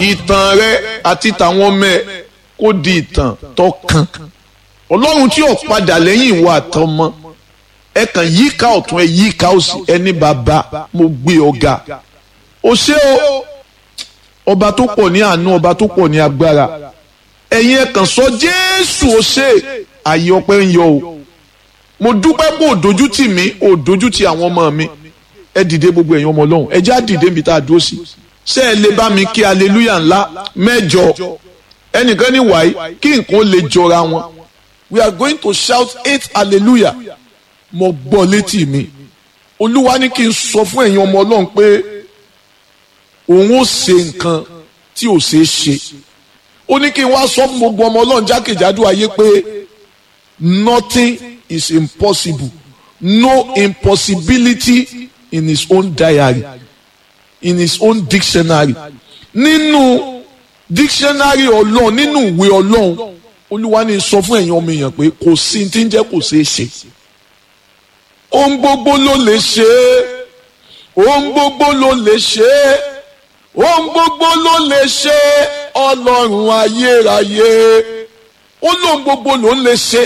ìtàn rẹ àti tàwọn ọmọ ẹ kó di ìtàn tó kàn ọlọ́run tí ò padà lẹ́yìn ìwà àtọmọ ẹ kàn yíká ọ̀tún ẹ yíká òsì ẹni bàbá mo gbé ọ̀gá o ṣé o ọba tó pọ̀ ní àánú ọba tó pọ̀ ní agbára ẹ̀yin ẹ kàn sọ jésù o ṣé àyè ọpẹ́ ń yọ o mo dúpẹ́ pé òdójú tì mí òdójú tì àwọn ọmọ mi ẹ dìde gbogbo ẹ̀yin ọmọ ọlọ́run ẹ já dìde níbi tá a dúró sí ṣé ẹ lè bá mi kí aleluya ńlá mẹ́jọ ẹnìkan ní wàyí kí nǹkan lè jọra wọn we are going to shout eight hallelujah mo gbọ́ létí mi olúwa ní kí n sọ fún ẹ̀yin ọmọ ọlọ́run pé òun ó ṣe nǹkan tí ò ṣeé ṣe ó ní kí n wá sọ fún gbogbo ọmọ ọlọ́run jákèjádò ayé pé nothing is impossible no impossibility in his own diary in his own dictionary nínú dictionary ọlọ́run nínú ìwé ọlọ́run olúwa ní sọ fún ẹ̀yin ọmọ èèyàn pé kò sí tí ń jẹ́ kò ṣeé ṣe ohun gbogbo ló lè ṣe é ohun gbogbo ló lè ṣe é ohun gbogbo ló lè ṣe é ọlọ́run ayérayé ó lóhun gbogbo ló ń lè ṣe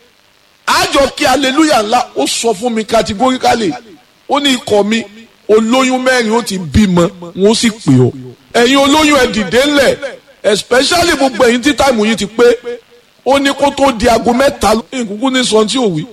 àjọ kí aleluya ńlá ó sọ fún mi categorically ó ní ikọ̀ mi olóyún mẹ́rin ó ti bímọ wọn ó sì pè ọ́ ẹ̀yin olóyún ẹ̀ dìde ńlẹ̀ especially gbogbo ẹ̀yin tí táìmù yìí ti pé ó ní kó tó di aago mẹ́ta ìkúkú ní sọ tí ò wí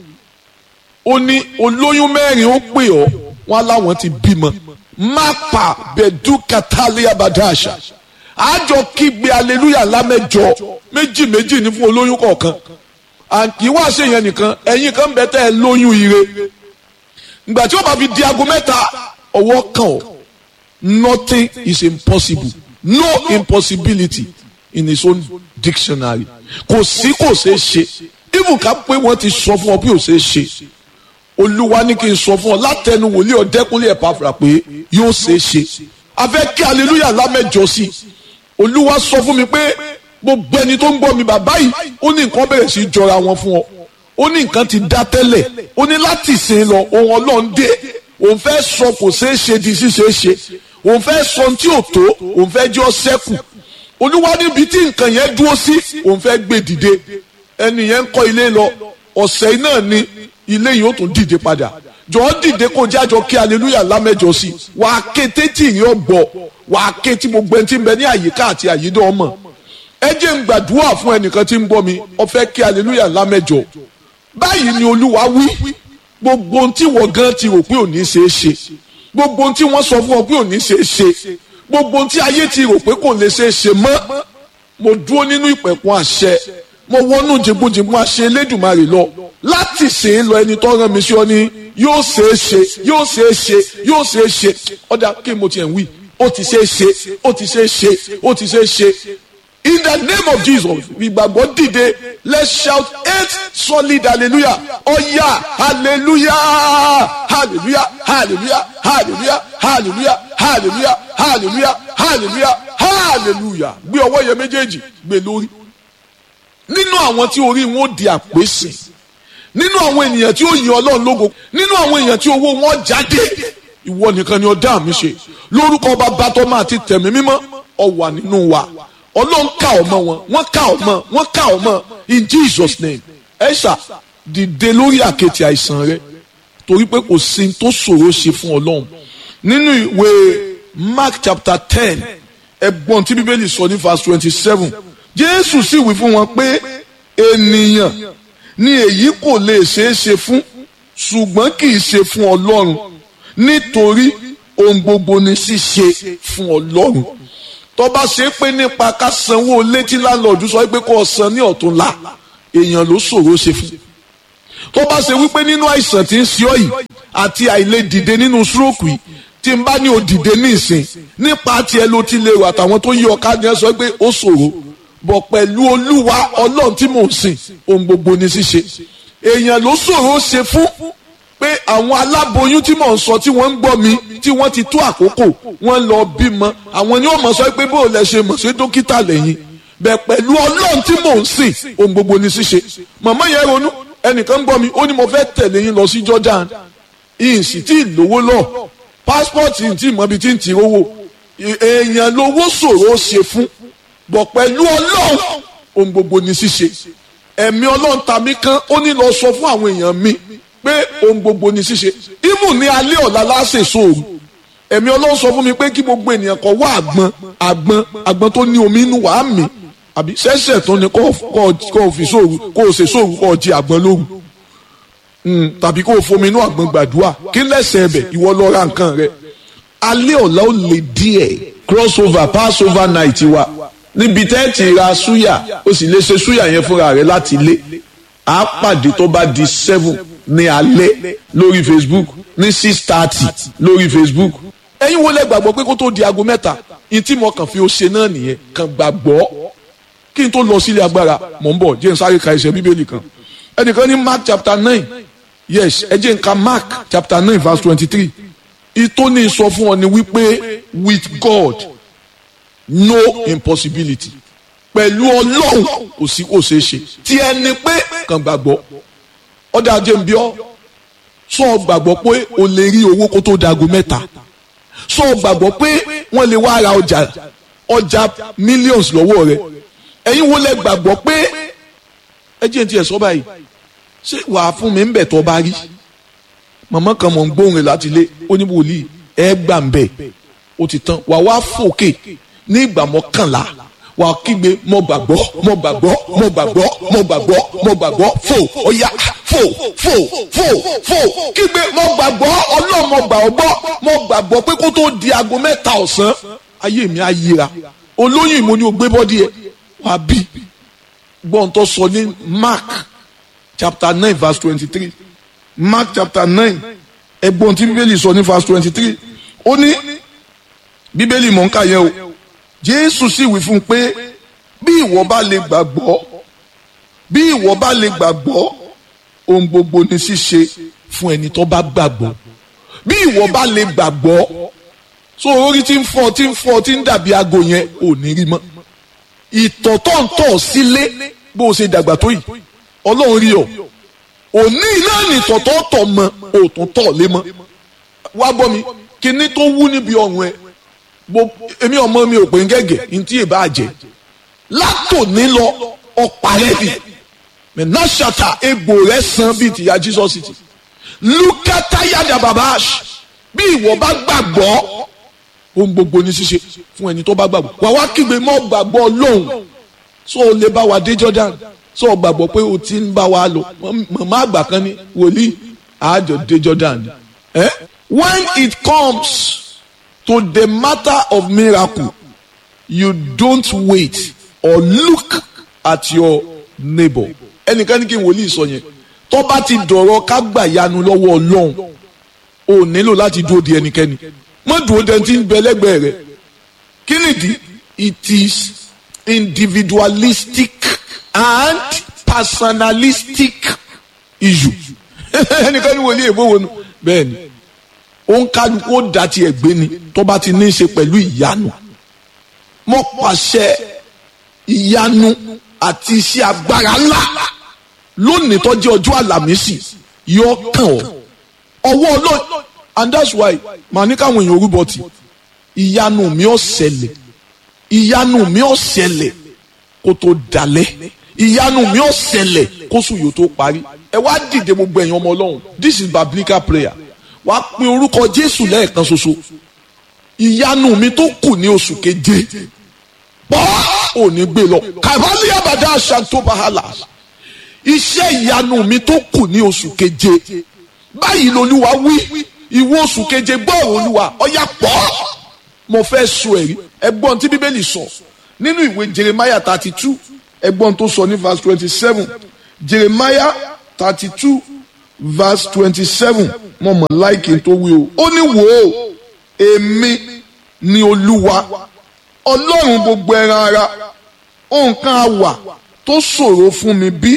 ó ní olóyún mẹ́rin ó pè ọ́ wọn láwọn ti bímọ mápa bẹ̀dú katalia badasha àjọ kígbe aleluya lámẹ́jọ méjì méjì ní fún olóyún kọ̀ọ̀kan àǹkì wá ṣe yẹn nìkan ẹ̀yin kan bẹ tẹ́ ẹ lóyún ire ìgbà tí ó bá fi di aago mẹ́ta ọwọ́ kan ọ́ nothing is impossible no impossibility in his own dictionary kò sí kò ṣeé ṣe even ká pé wọ́n ti sọ fún ọ bí ò ṣeé ṣe olúwa ní kí n sọ fún ọ látẹnu wòlíì ọ̀dẹ́kúnlé ẹ̀ pàfà pé yóò ṣeé ṣe a fẹ́ kí hallelujah lámẹ́jọ sí olúwa sọ fún mi pé gbogbo ẹni tó ń gbọ́ mi bàbá yìí ó ní nǹkan bẹ̀rẹ̀ sí í jọra wọn fún ọ ó ní nǹkan ti dá tẹ́lẹ̀ ó ní láti sìn lọ ohun ọlọ́run dé òun fẹ́ sọ kò ṣeé ṣe di ṣíṣe ṣe òun fẹ́ sọ tí ò tó òun fẹ́ jẹ́ ọ sẹ́kù olúwa níbi tí nǹkan yẹn dúró sí òun fẹ́ gbé dìde ẹni yẹn ń kọ́ ilé lọ ọ̀sẹ̀ náà ni ilé yìí ó tún dìde padà jọ̀ọ́ dìde kó jájọ kí aleluya lámẹ́jọ sí wàá ké tétí yìí ó gbọ́ wàá ké tí gbogbo ẹni tí ń bẹ ní àyíká àti àyídọ́ ọmọ ẹ jẹ́ ń gbàdúrà fún ẹnìkan tí ń gbọ́ mi ó fẹ́ kí aleluya lámẹ́jọ báyìí ni olúwa wí gbogbo ohun tí wọ́n gan ti rò pé ò ní ṣeé ṣe gbogbo ohun tí wọ́n sọ fún ọ pé ò ní ṣeé ṣe gbogbo ohun tí ayé ti rò pé kò lè ṣeé ṣe mọ́ mo dúró nínú ìpẹ̀kun àṣẹ mo wọnú jìnbùjìnbùn àṣẹ elédùnmarè lọ láti ṣe é lọ ẹni tó rán mi sí ọ ní yóò ṣeé ṣe yóò ṣeé ṣe yóò ṣeé ṣe ọ̀dà kí mo tiẹ̀ ń wí ó ti ṣeé ṣe ó ti ṣeé ṣe ó ti ṣeé ṣe in the name of jesus ìgbàgbọ́ dìde let's shout eight solid hallelujah ọ̀yà hallelujah hallelujah hallelujah hallelujah hallelujah hallelujah hallelujah hallelujah hallelujah gbé ọwọ́ yẹn méjèèjì gbé lórí nínú àwọn tí orí wọn ó di àpèsè nínú àwọn ènìyàn tí ó yin ọlọ́run lógo nínú àwọn èèyàn tí owó wọn jáde ìwọ nìkan ni ọdá mi ṣe lórúkọ bàbá tó máa ti tẹ̀mí mímọ́ ọ wà nínú wa ọlọ́run ká ọmọ wọn wọ́n ká ọmọ wọ́n ká ọmọ in Jesus name ẹ ṣá dìde lórí àkẹ́tì àìsàn rẹ torí pé kò sí tó ṣòro ṣe fún ọlọ́run nínú ìwé Mark chapter ten ẹgbọ́n tí bíbélì sọ ní verse twenty seven Jésù sì wí fún wọn pé ènìyàn ni èyí kò lè ṣeé ṣe fún ṣùgbọ́n kì í ṣe fún ọlọ́run nítorí ohun gbogbo ni ṣíṣe fún ọlọ́run tó bá ṣe pé nípa ká sanwó létí láńlọ́ọ̀dù sọ pé kó o san ní ọ̀túnla èèyàn ló ṣòro ṣe fún tó bá ṣe wípé nínú àìsàn tí ń ṣe ọ́ yìí àti àìlè dìde nínú stroke yìí tí n bá ní o dìde ní ìsìn nípa tiẹ̀ ló ti lè rò àtàwọn tó yí ọ̀ká ni ẹ sọ pé ó ṣòro bọ̀ pẹ̀lú olúwa ọlọ́run tí mò ń sìn ohun gbogbo ní ṣíṣe èèyàn ló ṣòro ṣe fún pé àwọn aláboyún tí mò ń sọ tí wọ́n ń gbọ́ mi tí wọ́n ti tó àkókò wọ́n lọ bímọ àwọn ni wọ́n mọ̀ sọ pé bó o lẹ ṣe mọ̀ sí dókítà lẹ́yìn bẹ̀ pẹ̀lú ọlọ́run tí mò ń sìn ohun gbogbo ní ṣíṣe màmá yẹn ronú ẹnìkan ń gbọ́ mi ó ní mo fẹ́ tẹ̀lé yín lọ sí Jordan ìyìn sì tí ì lówó lọ passport tí ì mọ̀ bí tí ń ti rówó èèyàn lówó ṣòro ṣe fún bọ̀ pẹ̀lú ọlọ́run ohun gbogbo ní ṣíṣe ẹ̀mí ọlọ́run tàbí kan ó ní lọ sọ fún àwọn èèyàn mi pé ohun gbogbo ní ṣíṣe ímù ní alẹ́ ọ̀la láṣẹ sóòrù ẹ̀mí ọlọ́run sọ fún mi pé kí gbogbo ènìyàn kó wá àgbọn àgbọn àgbọn tó ní omi inú wàá mi àbí ṣẹ̀ṣẹ̀ tó ní kó o fi sóòrù kó o ṣe sóòrù kó o jí àgbọn lóru tàbí kó o fomi inú àgbọn gbàdúrà kí lẹ́sẹ̀ ẹ̀bẹ̀ ìwọ lọ ra nǹkan rẹ alẹ́ ọ̀la ó lè díẹ̀ crossover passover night wa níbi tẹ́ ti ra súyà ó sì lè ṣe súyà yẹn fúnra rẹ láti ilé a pàdé tó bá di seven ní alẹ́ lórí facebook ní six thirty lórí facebook ẹ̀yin wo lẹ gbàgbọ́ pé kó tó di aago mẹ́ta ìtí mo kàn fi ó ṣe náà nìyẹn kàn gbàgbọ́ kí n tó lọ sílé agbára mò ń bọ̀ jẹ́ n sáré ka ẹsẹ̀ bíbélì kan ẹnìkan ní mark chapter nine yes ẹ jẹ́ n ka mark chapter nine verse twenty-three ìtóní sọ fún ọ ni wípé with God no impossibility pẹ̀lú ọlọ́run kò sí kò ṣeé ṣe tí ẹni pé kàn gbàgbọ́ ọ̀dà jẹ́ n bí ọ́ sọ gbàgbọ́ pé o lè rí owó kó tó dago mẹ́ta sọ gbàgbọ́ pé wọ́n lè wá ra ọjà ọjà millions lọ́wọ́ rẹ̀ ẹ̀yin wo lẹ gbàgbọ́ pé ẹ jẹ́ n tiẹ̀ sọ báyìí ṣé wàá fún mi ń bẹ̀ tọ́ bá rí màmá kan mọ̀ ń gbóhùn rẹ̀ láti lé oníwòlíì ẹ gbà ń bẹ̀ ó ti tán wà wá fòkè ní ìgbà mọ́kànlá wà á kígbe mo gbàgbọ́ mo gbàgbọ́ mo gbàgbọ́ mo gbàgbọ́ mo gbàgbọ́ fò ọ̀yà fò fò fò fò kígbe mo gbàgbọ́ ọlọ́run mo gbà ọ́ gbọ́ mo gbàgbọ́ pé kó tó di aago mẹ́ta ọ̀sán ayé mi á yíra olóyún ìmọ̀ ni o gbé bọ́dí ẹ̀ wà á bí gbọ́n tó sọ ní Mark chapter nine verse twenty-three Mark chapter nine ẹgbọ́n tí bíbélì sọ ní verse twenty-three ó ní bíbélì mọ̀ ń kà yẹn o jésù sì wí fún un pé bí ìwọ bá lè gbàgbọ́ bí ìwọ bá lè gbàgbọ́ ohun gbogbo ní ṣíṣe fún ẹni tó bá gbàgbọ́ bí ìwọ bá lè gbàgbọ́ so orí tí ń fọ́ tí ń fọ́ tí ń dàbí aago yẹn ò ní rí mọ́ ìtọ̀ tó ń tọ̀ sílé bó o ṣe dàgbà tó yìí ọlọ́run rí ọ òní náà nìtọ̀ tó tọ̀ mọ́ òtún tọ̀ lé mọ́ wá gbọ́ mi kíní tó wú níbi ọ̀run ẹ bo èmi ọmọ mi ò pé ń gẹ́gẹ́ ntí ì bá jẹ látòní lọ ọ̀parẹ́ bi mẹ́nàṣàtà egbò rẹ̀ san bíi tìyà Jesus ti lukata yada babash bí ìwọ bá gbàgbọ́ ohun gbogbo ní ṣíṣe fún ẹni tó bá gbàgbọ́ wà wá kígbe mọ́ gbàgbọ́ lóhùn so o lè bá wa dé Jordan so o gbàgbọ́ pé o ti ń bá wa lò màmá àgbà kan ní wòlíì àjọ dé Jordan eh? when it comes to the matter of miracle you don't wait or look at your neighbor ẹnìkan ní kí n wòlíì sọ yẹn tó bá ti dọ̀rọ̀ ká gbà yanu lọ́wọ́ ọlọ́run o nílò láti dúró di ẹnikẹ́ni má dúró de ti ń bẹ lẹ́gbẹ̀ẹ́ rẹ kí nìdí it is individualistic and personalistic issue ẹnìkan ní wòlíì èbó wo nu bẹ́ẹ̀ ni òun kálukú ó da tiẹ̀ gbé ni tó bá ti ní í ṣe pẹ̀lú ìyanu mo pàṣẹ ìyanu àti iṣẹ́ agbára ńlá lónìí tó jẹ́ ọjọ́ àlàmísì yóò kàn ọ́ ọwọ́ ọlọ́ọ̀ and that's why màá ní káwọn èèyàn orúbọ tì ìyanu mi ò ṣẹlẹ̀ ìyanu mi ò ṣẹlẹ̀ kó tó dalẹ̀ ìyanu mi ò ṣẹlẹ̀ kó sùn yóò tó parí ẹ wá dìde gbogbo ẹ̀yin ọmọ ọlọ́run this is biblical prayer wàá pe orúkọ jésù lẹ́ẹ̀kan ṣoṣo ìyanu mi tó kù ní oṣù keje pọ́ ò ní gbé lọ kàbálí àbàdà àṣàntó bàhálà iṣẹ́ ìyanu mi tó kù ní oṣù keje báyìí lolúwa wí ìwọ oṣù keje gbọ́ olúwa ọ̀yà pọ̀ mo fẹ́ sọ ẹ̀rí ẹgbọ́n tí bíbélì sọ nínú ìwé jeremiah thirty two ẹgbọ́n tó sọ ní verse twenty seven jeremiah thirty two verse twenty seven mo mọ̀ láìkí tó wí o ó ní wò ó èmi ni olúwa ọlọ́run gbogbo ẹran ara nǹkan àwà tó ṣòro fún mi bí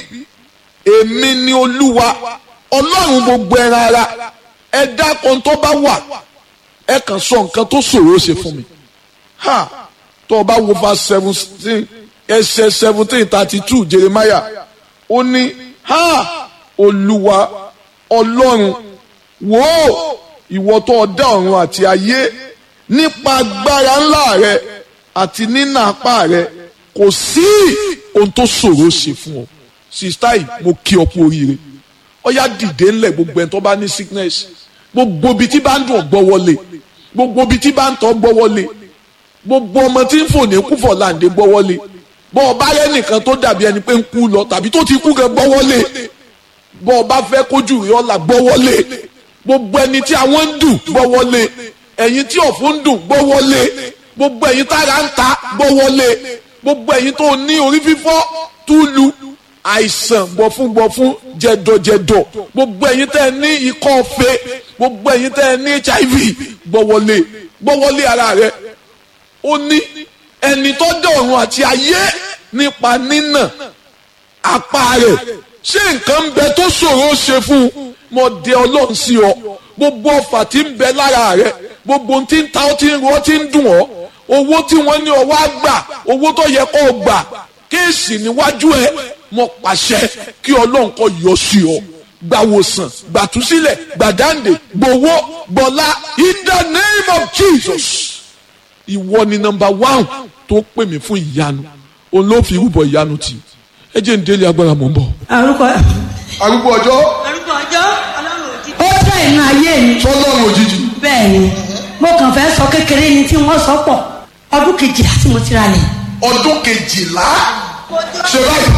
èmi ni olúwa ọlọ́run gbogbo ẹran ara ẹ dákun tó bá wà ẹ kàn sọ nǹkan tó ṣòro ṣe fún mi ha tó o bá wo verse seventeen ẹsẹ̀ seventeen thirty two jeremiah ó ní ha olúwa ọlọ́run wò ó ìwọ tó dá ọ̀run àti ayé nípa agbára ńlá rẹ àti nínà apá rẹ kò sí ohun tó ṣòro ṣe fún ọ sista yìí mo kí ọ kú oríire ọyá dìde ńlẹ̀ gbogbo ẹni tó bá ní sickness gbogbo ibi tí bá ń dùn gbọ́ wọlé gbogbo ibi tí bá ń tọ́ gbọ́ wọlé gbogbo ọmọ tí ń fò ní kúfọ̀ láǹdé gbọ́ wọlé bọ́ ọ bá rẹ́ nìkan tó dàbí ẹni pé ń kú lọ tàbí tó ti kú gan gbọ́ wọlé bọ́ ọ bá fẹ́ kójú rí ọ̀la gbọ́ wọlé gbogbo ẹni tí àwọn ń dùn gbọ́ wọlé ẹ̀yin tí ọ̀fun ń dùn gbọ́ wọlé gbogbo ẹ̀yin tára ń ta gbọ́ wọlé gbogbo ẹ̀yin tó ní orí fífọ́ túlu àìsàn gbọ̀fúngbọ̀fún jẹ̀dọ̀jẹ̀dọ̀ gbogbo ẹ̀yin tẹ́ ẹ ní ikọ́ ọ̀fẹ́ gbogbo ẹ̀yin tẹ́ ẹ ní hiv gbọ́wọ́lé gbọ́wọ́lé ara rẹ ó ní ẹni tó dé ọ̀run àti ayé nípa nínà apá rẹ̀ ṣé nǹkan ń bẹ tó ṣòro ṣe fún un mo dé ọlọ́run sí ọ gbogbo ọfà tí ń bẹ lára rẹ gbogbo ohun tí ń ta ọ́ tí ń ro ọ́ tí ń dùn ọ́ owó tí wọ́n ní ọwọ́ á gbà owó tó yẹ kó o gbà kéèsì níwájú ẹ mo pàṣẹ kí ọlọ́run kó yọ sí ọ gbàwòsàn gbàtúsílẹ̀ gbàdáǹdè gbowó gbọ́lá in the name of Jesus ìwọ ni nọ́mbà one tó pè mí fún ìyanu òun ló fi rúbọ ìyanu tì ẹ jẹ́ ń délé agbára mọ̀ ń bọ̀. orúkọ arúgbó ọjọ́ orúkọ ọjọ́ ọlọ́run òjijì. ó jẹ́ inú ayé mi. sọlọ́run òjijì bẹ́ẹ̀ ni mo kàn fẹ́ sọ kékeré ni tí wọ́n sọ pọ̀ ọdún kejìlá tí mo ti ra lẹ̀. ọdún kejìlá ṣe báyìí.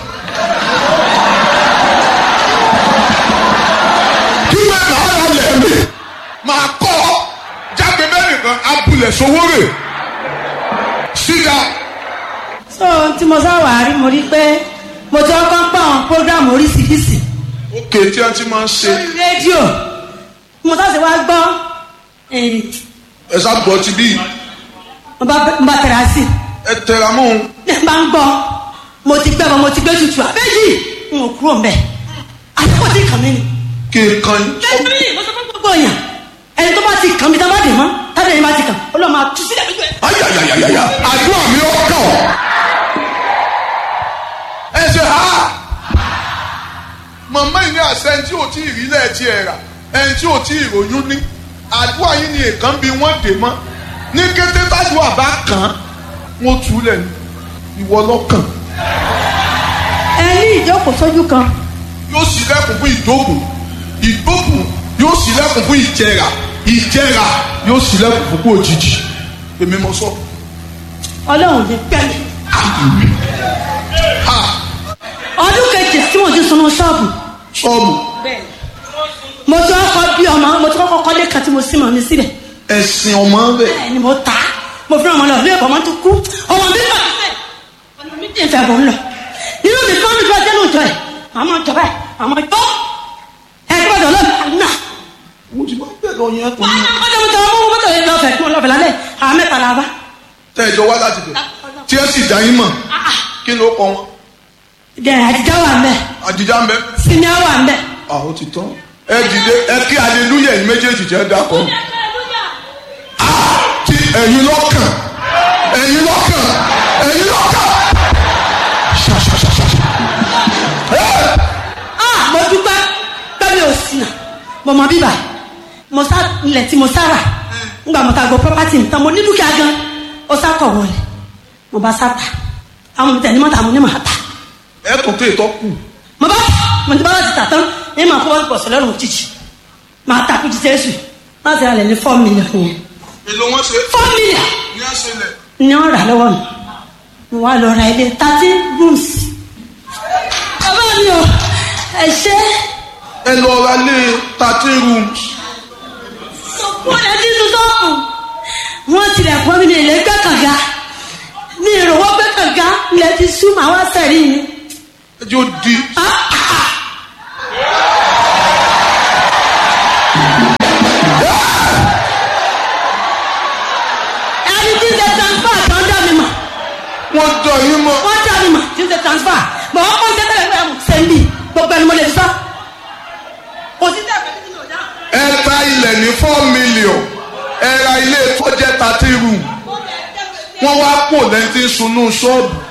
kí wọ́n náà rà lẹ́ẹ̀mí máa kọ́ jáde mẹ́rin kan abúlé sowórè síga. so tí mo sáwà rí mo rí pé mo ti ọkọ ń pa àwọn program oríṣiríṣi òkè tí wọ́n ti máa ń ṣe lórí rédíò mo sá sì wá gbọ́ ẹ̀rì ẹ sábọ̀ ti bí mo bá mo bá tẹ̀ra sí ẹ tẹra mọ́ òun. i ní bá ń gbọ́ mo ti gbẹ́ bọ́ mo ti gbé tutù àbẹ́jì n ò kúrò mbẹ́ àtúkọ̀ tí kàn mí ni. kí n kan lẹ́yìn mo sọ fún gbogbo èèyàn ẹni tó bá ti kàn mí tá bá dè mọ́ tábìlì ẹni bá ti kàn ó lọ́ọ́ máa tú sílẹ̀ lójú ẹ̀. ayayayaya àdúrà mi ó kàn ọ́. ẹ ṣe ha màmá yìí ní àṣẹ ẹni tí ò tí ì rí lẹ́ẹ̀tì ẹ̀ rà ẹni tí ò tí ì ròyún ní àdúrà yìí ni èèkàn bí wọ́n dè mọ́ ní kété tádùá bá kàn án wọ́n tú lẹ̀ ní ìwọ lọ́kàn ẹ ní ìjókòó sójú kan yóò sì lẹ́kùn fún ìdókùn ìdókùn yóò sì lẹ́kùn fún ìjẹrà ìjẹrà yóò sì lẹ́kùn fún kó òjijì èmi mọ sọ. ọlọ́run ní pẹ́ẹ́lí. Ah, ọdún kejì tí mo ti sunu ṣọ́ọ̀bù sọ́ọ̀bù mo ti kọ́kọ́ bí ọmọ mo ti kọ́kọ́ kọ́lé kan tí mo sì mọ̀ mi síbẹ̀ ẹ̀sìn ọmọ bẹ̀. bẹ́ẹ̀ ni mo ta mo fi ọmọ lọ ilé ẹ̀kọ́ ọmọ tó kú ọmọ mi bá mi ọmọ mi dì fẹ́ bọ̀ ń lọ nínú mi fún mi bí ọjọ́ náà jọ ẹ̀ àmọ́ jọ báyìí àmọ́ jọ ẹ̀ kí wọ́n jọ lọ́ọ̀mì àná mo ti máa ń bẹ̀ lọ yẹn tó ní. ọjọ́ mo jọ ọmọ mọ́tò yẹn lọ́fẹ̀ẹ́ kí wọ́n lọ́fẹ̀ẹ́ lálẹ́ àwọn mẹ́ta la bá tẹ́jọ wá láti bẹ̀ tí ẹ sì dá yín mọ̀ kí ló kọ wọn. dẹ̀rẹ̀ àtijọ́ wà ń bẹ̀ àdìjá ń bẹ. sinmi wà ń bẹ̀. àwọn ti tán. ẹ dìde ẹ kí aleluya ẹ̀yin méjèèjì jẹ́ dákọ̀. ti ẹ̀yin lọ́kàn ẹ̀yin lọ́kàn ẹ̀yin lọ́kàn. ṣàṣàṣàṣà. ah mo dúpẹ́ pẹ́mi ò sí nà mo mọ bíbà mo sá ilẹ̀ tí mo sára ngbà mo ta gbọ́ property mi tán mo ní dúkìá gan ó sá kọ̀ wọlé mo bá sá ta àwọn mi tẹ̀ ní mọ́ta mo ní màá ta ẹ tún tó ìtọ́ kù. mo bá mo ti bá láti tà tán ní màá kó wọ́n pọ̀ sí lọ́rùn òjijì màá ta kú ti tẹ́sù láti rà lẹ̀ ní four million yẹn èlò wọn ṣe four million ní àṣẹlẹ̀. ni wọ́n rà lọ́wọ́ mi mo wá lọ ra ilé thirteen rooms bàbá mi ò ẹ ṣe ẹ lọ ra lé thirteen rooms. wọ́n lè ti tún sọ́ọ̀kù wọ́n tilẹ̀ pọ́n mi ní ilé gbẹ́ kànga ní ìrọ̀wọ́ gbẹ́ kànga ilẹ̀ ti sú màá wá sẹ̀rí ni. ẹ jẹ́ ó di. ẹni tí ń ṣe transfer kan dá mi mọ̀ wọ́n dọ̀ yín mọ́. wọ́n dá mi mọ̀ tí ń ṣe transfer bọ̀ wọ́n kọ́ ń ṣe tẹ́lẹ̀ pé àwọn sẹ́ńdì gbogbo ẹni mo lè fi sọ. kò sí tẹ́lẹ̀ pé kí ni ò dá. ẹ ta ilẹ̀ ní four million ẹ ra ilé tó jẹ́ thirteen room wọ́n wá pò lẹ́yìn tí ń sunú ṣọ́ọ̀bù